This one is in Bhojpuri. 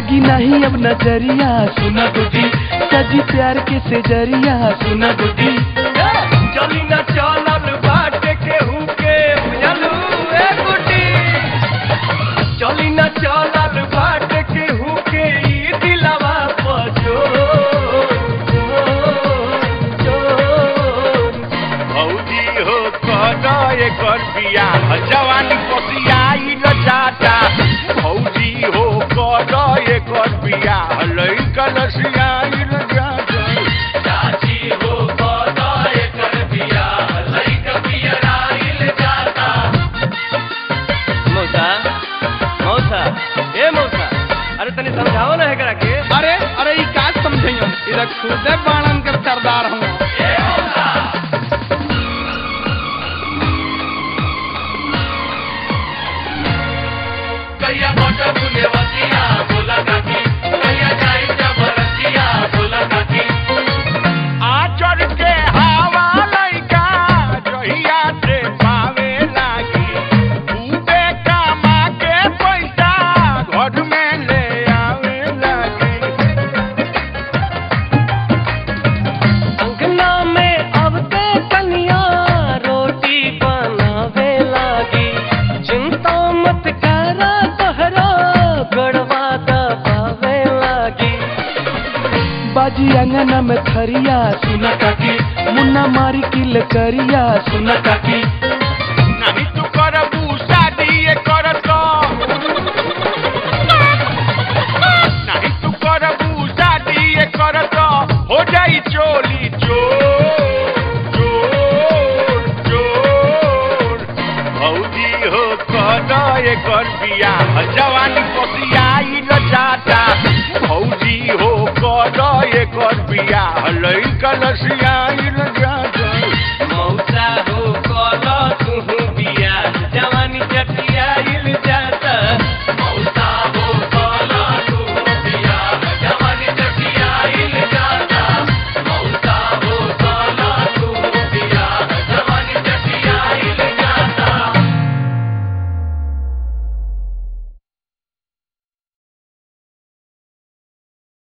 लागी नहीं अब नजरिया सुना गुटी सजी प्यार के से जरिया सुना गुटी चली न चलल बाटे केहू के बुझलू ए गुटी चली न चलल बाटे केहू के ई दिलवा पजो भौजी हो कद एकर बियाह जवानी पसियाई न जाता भौजी हो कद एकर बियाह लइकन सियाई न जाता चाची हो कद एकर बियाह लइक पियराइल जाता मौसा मौसा ए मौसा अरे तनी समझाओ ना एकरा के अरे अरे ई का समझइयो इधर खुदे बाणन के सरदार हूँ कैया मोट बुले वसिया बोला काकी कैया जाई जबरतिया बोला काकी आचर के हवा लइका जहिया से पावे लागी खूबे कमा के पैसा घर में ले आवे लागी अंगना में अब ते कन्या रोटी बनावे लागी चिंता मत करा तोहरा गड़वा दबावे लागी बाजी अंगना में थरिया सुना काकी मुन्ना मारी किल करिया सुना काकी नहीं तू करबू शादी ये करत नहीं तू करबू शादी ये करत हो जाई चोली चोर चोर चोर भौजी हो कद एकर बियाह जवानी पसियाई न जाता भौजी हो कद एकर बियाह लइकन सियाई